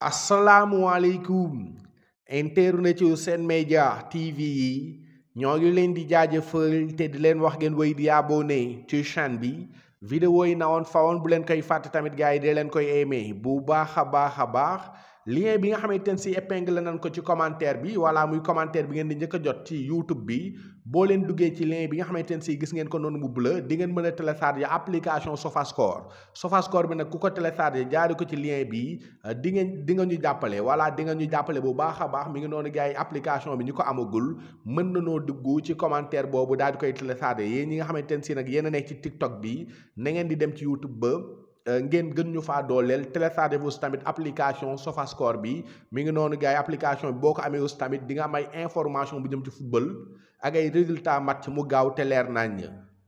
asalaamualeykum internet yu Sen Média TV yi ñoo ngi leen di jaajëfal te di leen wax ngeen wéy di abonné ci chaîne bi vidéo yi na woon fa woon bu leen koy fàtte tamit gars yi dee leen koy aimé bu baax a baax a baax lien bi nga xamante ne si épingle nañ ko ci commentaire bi wala muy commentaire bi ngeen di njëkk a jot ci YouTube bi boo leen duggee ci lien bi nga xamante ne si gis ngeen ko noonu mu bleu di ngeen mën a télécharger application Sofascore Sofascore bi nag ku ko télécharger jaari ko ci lien bi di ngeen di nga ñu jàppale wala di nga ñu jàppale bu baax a baax mi ngi noonu gars yi application bi ñu ko amagul mën na noo dugg ci commentaire boobu daal di koy télécharger yéen ñi nga xamante ne si nag yéen a nekk ci TikTok bi na ngeen di dem ci YouTube ba ngeen gën ñu faa dooleel téléchargé vous tamit application Sofascore bi mi ngi noonu gars yi application bi boo ko amee aussi tamit di nga am ay information bu jëm ci football ak ay résultat match mu gaaw te leer nañ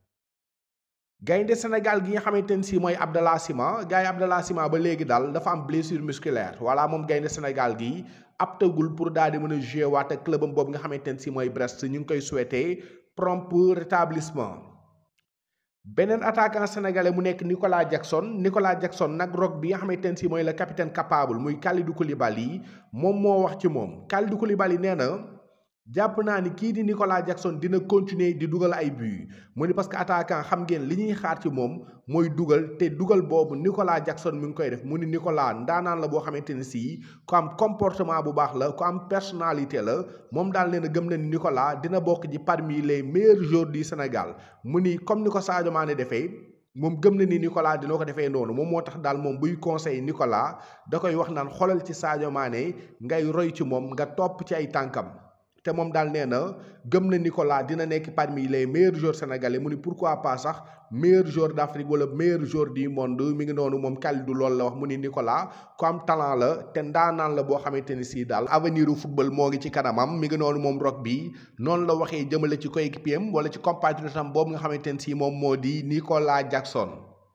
gaynde Sénégal gi nga xamante ne si mooy Abdallah Sima gars yi Abdallah Sima ba léegi daal dafa am blessure musculaire voilà moom gaynde Sénégal gi aptagul pour daal di mën a jouer waat ak clubam boobu nga xamante ne si mooy Brest ñu ngi koy souhaiter prompt rétablissement beneen attaquant sénégalais mu nekk Nicolas Jackson Nicolas Jackson nag rock bi nga xamante ne si mooy le capitaine capable muy Kalidou Koulibaly moom moo wax ci moom Kalidou Koulibaly nee na jàpp naa ni kii di Nicolas Jackson dina continuer di dugal ay buts mu ni parce que attaquant xam ngeen li ñuy xaar ci moom mooy dugal te dugal boobu Nicolas Jackson mi ngi koy def mu ni Nicolas ndaanaan la boo xamante ne si ku am comportement bu baax la ku am personnalité la moom daal nee na gëm na ni Nicolas dina bokk ji parmi les meilleurs joueurs du Sénégal mu ni comme ni ko Sadio Mané defee moom gëm na ni Nicolas dina ko defee noonu moom moo tax daal moom buy conseil Nicolas da koy wax naan xoolal ci Sadio Mané ngay roy ci moom nga topp ci ay tànkam. te moom daal nee na gëm na Nicolas dina nekk parmi les meilleurs joueurs sénégalais mu ni pourquoi pas sax meilleur joueur d'Afrique wala meilleur joueur du monde mi ngi noonu moom Kalidou loolu la wax mu ni Nicolas ku am talent la te ndaanaan la boo xamante ni si daal avenir u football moo ngi ci kanamam mi ngi noonu moom rock bi noonu la waxee jëmale ci coéquipier am wala ci compatriote am boobu nga xamante ni si moom moo di Nicolas Jackson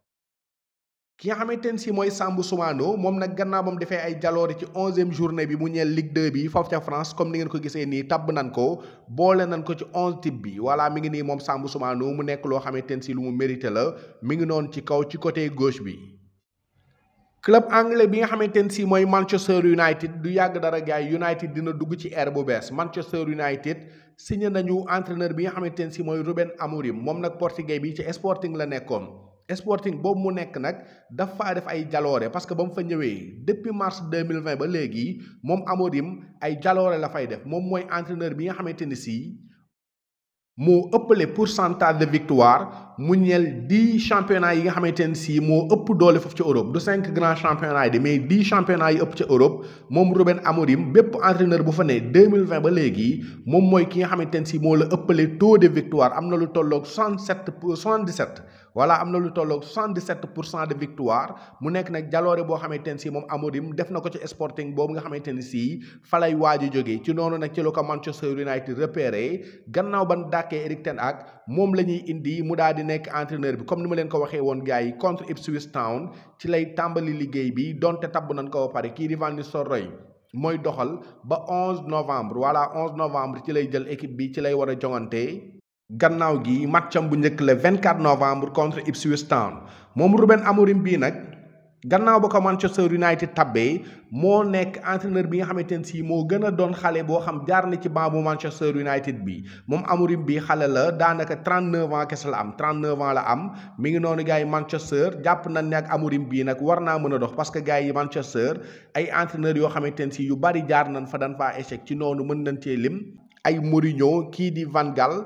ki nga xamante ne si mooy Sambou Soumano moom nag gannaaw ba mu defee ay jaloore ci onzième journée bi mu ñeel Ligue 2 bi foofu ca France comme ni ngeen ko gisee nii tabb nan ko boole nan ko ci onze type bi voilà mi ngi nii moom Sambou Soumano mu nekk loo xamante ne si lu mu mérité la mi ngi noonu ci kaw ci côté gauche bi. club anglais bi nga xamante ne si mooy Manchester United du yàgg dara gars yi United dina dugg ci ère bu bees Manchester United signé nañu entraîneur bi nga xamante ne si mooy Ruben Amorim moom nag portugais bi ci Sporting la nekkoon. Sporting boobu mu nekk nag dafa def ay jaloore parce que ba mu fa ñëwee depuis mars 2020 ba léegi moom Amorim ay jaloore la fay def moom mooy entraîneur bi nga xamante ni si moo ëppale pourcentage de victoire mu ñeel dix championnats yi nga xamante ne si moo ëpp doole foofu ci Europe du cinq grands championnats yi de mais dix championnats yi ëpp ci Europe moom Ruben Amorim bépp entraîneur bu fa ne 2020 ba léegi moom mooy ki nga xamante ne si moo la ëppale taux de victoire am na lu tolloog 67 pour 77 voilà am na lu tolloog 77 pour cent de victoire mu nekk nag jaloore boo xamante ne si moom Amorim def na ko ci Sporting boobu nga xamante ne si falay waaju jógee ci noonu nag ci la ko Manchester United repéré gannaaw ban dàkkee Eric Ten Hag moom la ñuy indi mu daal di nekk entraîneur bi comme ni ma leen ko waxee woon gars yi contre Ipswich Town ci lay tàmbali liggéey bi donte tabb nañ ko ba pare kii di Van Nistelrooy mooy doxal ba 11 novembre voilà 11 novembre ci lay jël équipe bi ci lay war a jongante. gannaaw gi matcham bu njëkk le 24 novembre contre Ipswich Town moom Ruben Amorim bii nag gannaaw ba ko Manchester United tabbee moo nekk entraîneur bi nga xamante ne si moo gën a doon xale boo xam jaar na ci banc bu Manchester United bi moom Amorim bi xale la daanaka 39 ans kese la am 39 ans la am mi ngi noonu gars yi Manchester jàpp nañ ne ak Amorim bii nag war naa mën a dox parce que gars yi Manchester ay entraîneur yoo xamante ne si yu bari jaar nañ fa dañ faa échec ci noonu mën nañ cee lim ay Mourinho kii di Van Gaal.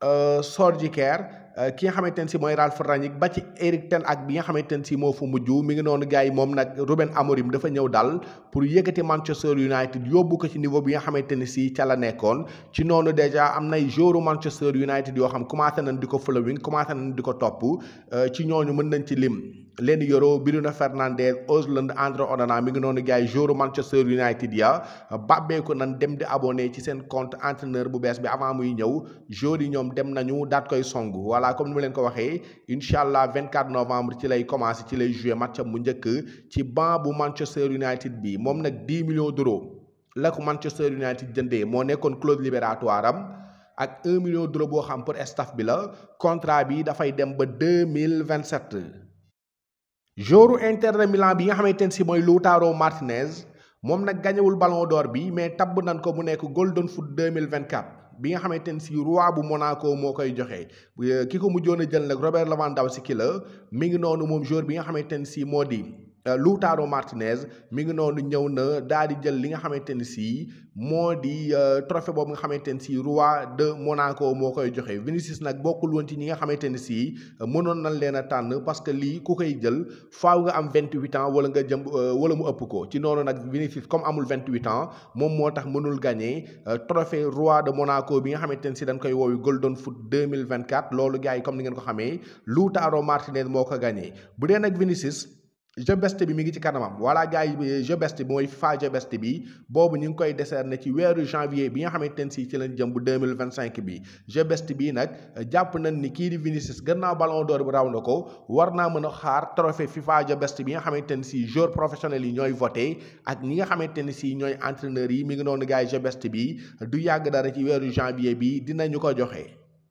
Solskjaer ki nga xamante ne si mooy Ralf Rangnick ba ci Eric Ten Hag bi nga xamante ne si moo fa mujj mi ngi noonu gars yi moom nag Ruben Amorim dafa ñëw dal pour yëkkati Manchester United yóbbu ko ci niveau bi nga xamante ne si ca la nekkoon ci noonu déjà am nay joueurs Manchester United yoo xam commencé nañ di ko following commencé nañ di ko topp ci ñooñu mën nañ ci lim. Leny Yoro Bruno Fernandes Højlund Andre Onana mi ngi noonu gars yi joueur Manchester United ya bàbbeeku nan dem di abonné ci seen compte entraîneur bu bees bi avant muy ñëw joueurs yi ñoom dem nañu daat koy song voilà comme ni ma leen ko waxee incha allah 24 novembre ci lay commencé ci lay joué matcham bu njëkk ci banc bu Manchester United bi moom nag 10 millions d'euros la ko Manchester United jëndee moo nekkoon clause libératoire am ak 1 million d'euros boo xam pour staff bi la contrat bi dafay dem ba 2027. joueur Inter de Milan bi nga xamante ne si mooy Lautaro Martinez moom nag gañewul ballon d'or bi mais tabb nan ko mu nekk golden foot 2024 bi nga xamante ni si roi bu Monaco moo koy joxe ki ko mujjoon a jël nag Robert Lewandowski la mi ngi noonu moom joueur bi nga xamante ni si moo di Lautaro Martinez mi ngi noonu ñëw na daal di jël li nga xamante ni si moo di trophée boobu nga xamante ni si roi de Monaco moo koy joxe Vinicius nag bokkul woon ci ñi nga xamante ni si mënoon nañ leen a tànn parce que lii ku koy jël faaw nga am 28 ans wala nga jëm wala mu ëpp ko ci noonu nag Vinicius comme amul 28 ans moom moo tax mënul gagné trophée roi de Monaco bi nga xamante ni si dañ koy woowi Golden Foot 2024 loolu gars yi comme ni ngeen ko xamee Lautaro Martinez moo ko gagné bu dee nag Vinicius. jeu best bi mi ngi ci kanamam voilà gars yi jeu best bi mooy FIFA jeu best bi boobu ñu ngi koy décerner ci weeru janvier bi nga xamante ne si ci lañ jëm bu 2025 bi jeu best bii nag jàpp nañ ni kii di Vinicius gannaaw ballon d'or bi raw na ko war naa mën a xaar trophée FIFA jeu best bi nga xamante ne si joueurs professionnels yi ñooy voté ak ñi nga xamante ne si ñooy entraîneurs yi mi ngi noonu gars yi jeu best bi du yàgg dara ci weeru janvier bi dinañu ko joxe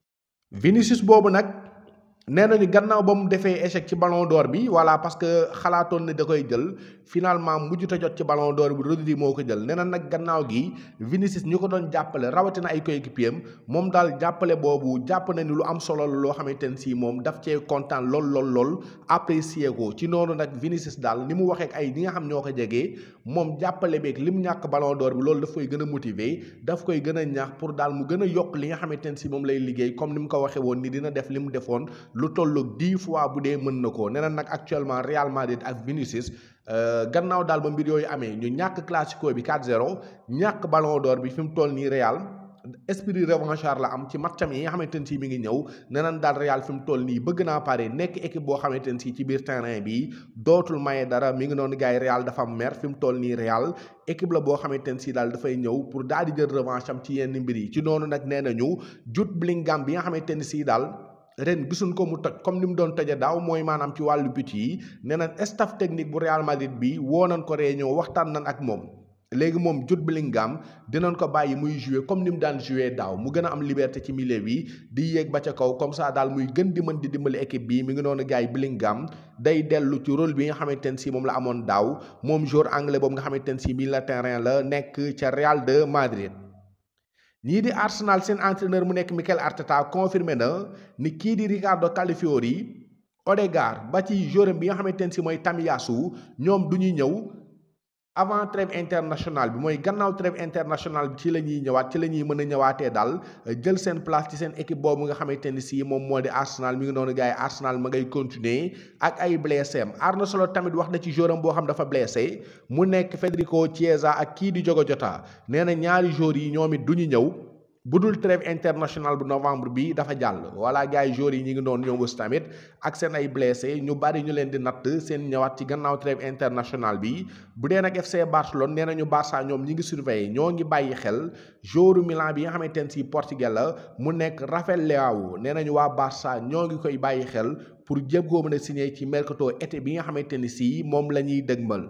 Vinicius boobu nag nee nañu gannaaw ba mu defee échec ci ballon d'or bi voilà parce que xalaatoon ne da koy jël finalement mujjut a jot ci ballon d'or bi Rodri moo ko jël nee na nag gannaaw gi Vinicius ñu ko doon jàppale rawatina ay coéquipier am moom daal jàppale boobu jàpp na ni lu am solo la loo xamante ne si moom daf cee kontaan lool lool lool apprécier ko ci noonu nag Vinicius daal ni mu waxee ak ay ñi nga xam ñoo ko jegee moom jàppale beeg li mu ñàkk ballon d'or bi loolu daf koy gën a motiver daf koy gën a ñaax pour daal mu gën a yokk li nga xamante ne si moom lay liggéey comme ni mu ko waxee woon ni dina def li mu defoon lu tolloog dix fois bu dee mën na ko nee na nag actuellement Real Madrid ak Vinicius gannaaw daal ba mbir yooyu amee ñu ñàkk classico bi 4-0 ñàkk ballon d'or bi fi mu toll nii Real esprit revanchard la am ci matcham yi nga xamante ne si mi ngi ñëw nee nañ daal Real fi mu toll nii bëgg naa pare nekk équipe boo xamante ne si ci biir terrain bi dootul maye dara mi ngi noonu gars yi Real dafa am mer fi mu toll nii Real équipe la boo xamante ne si daal dafay ñëw pour daal di jël revanche am ci yenn mbir yi ci noonu nag nee nañu Jude Bellingham bi nga xamante ne si daal. ren gisuñ ko mu toj comme ni mu doon toje daaw mooy maanaam ci wàllu but yi nee na staff technique bu Real Madrid bi woo nañ ko réunion waxtaan nañ ak moom léegi moom Jude Bellingham dinañ ko bàyyi muy jouer comme ni mu daan jouer daaw mu gën a am liberté ci milieu bi di yéeg ba ca kaw comme ça daal muy gën di mën di dimbali équipe bi mi ngi noonu gars yi Bellingham day dellu ci rôle bi nga xamante ne si moom la amoon daaw moom joueur anglais boobu nga xamante ne si milieu la terrain la nekk ca Real de Madrid. ñii di Arsenal seen entraîneur mu nekk Mikel Arteta confirmé na ni kii di Ricardo Calafiori Odegaard ba ci joueur bi nga xamante ne si mooy Tomiyasu ñoom du ñuy ñëw avant trêve internationale bi mooy gannaaw trêve internationale bi ci la ñuy ñëwaat ci la ñuy mën a ñëwaatee daal jël seen place ci seen équipe boobu nga xamante ni si moom moo di Arsenal mi ngi noonu gars yi Arsenal ma ngay continuer ak ay blessé am Arne Slot tamit wax na ci joueur am boo xam dafa blessé mu nekk Federico Chiesa ak kii di Diogo Jota nee na ñaari joueurs yi ñoom it du ñu ñëw. bu dul trêve international bu novembre bi dafa jàll voilà gars yi joueurs yi ñu ngi doon ñëw aussi tamit ak seen ay blessé ñu bari ñu leen di natt seen ñëwaat ci gannaaw trêve international bi bu dee nag FC Barcelone nee nañu Barça ñoom ñi ngi surveiller ñoo ngi bàyyi xel joueur Milan bi nga xamante ne si Portugais la mu nekk Rafael Leao nee nañu waa Barça ñoo ngi koy bàyyi xel pour jéem koo mën a signé ci mercato été bi nga xamante ni si moom la ñuy dëgmal.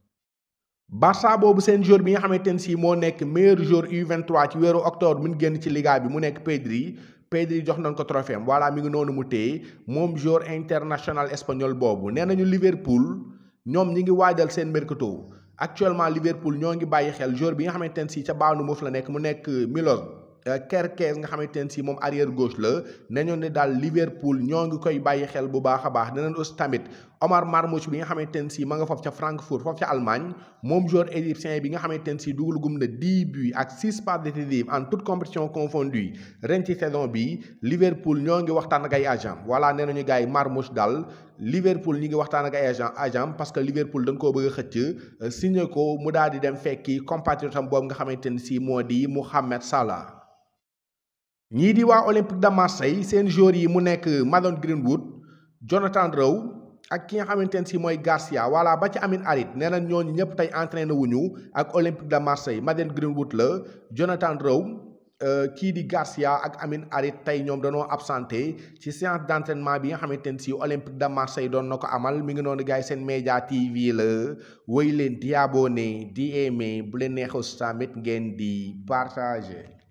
Barça boobu seen joueur bi nga xamante ne si moo nekk meilleur joueur U23 ci weeru octobre mun génn ci liga bi mu nekk Pedri Pedri jox nañ ko trophée am voilà mi ngi noonu mu téye moom joueur international espagnol boobu nee nañu Liverpool ñoom ñi ngi waajal seen mercato actuellement Liverpool ñoo ngi bàyyi xel joueur bi nga xamante ne si ca baanu moof la nekk mu nekk Milos Kerkez nga xamante ne si moom arrière gauche la nañu ne daal Liverpool ñoo ngi koy bàyyi xel bu baax a baax dinañ aussi tamit Omar Marmoush bi nga xamante ne si ma nga foofu ca Francfort foofu ca Allemagne moom joueur égyptien bi nga xamante ne si dugal gum na 10 buts ak 6 passes décisives en toute compétition confondue ren ci saison bi Liverpool ñoo ngi waxtaan ak ay agent voilà nee nañu gars yi Marmoush daal Liverpool ñi ngi waxtaan ak ay agent agent parce que Liverpool dañ koo bëgg a xëcc signé ko mu daal di dem fekki compatriote am boobu nga xamante ne si moo di Mohamed Salah. ñii di waa Olympique de Marseille seen joueurs yi mu nekk Mason Greenwood Jonathan Rowe ak ki nga xamante ne si mooy Garcia voilà ba ci Amin Harit nee na ñooñu ñëpp tey entraîné wuñu ak Olympique de Marseille Mason Greenwood la Jonathan Rowe kii di Garcia ak Amin Harit tey ñoom dañoo absenté ci séance d' entraînement bi nga xamante ne si Olympique de Marseille doon na ko amal mi ngi noonu gars yi seen média TV la woy leen di abonné di aimé bu leen neexee tamit ngeen di partagé.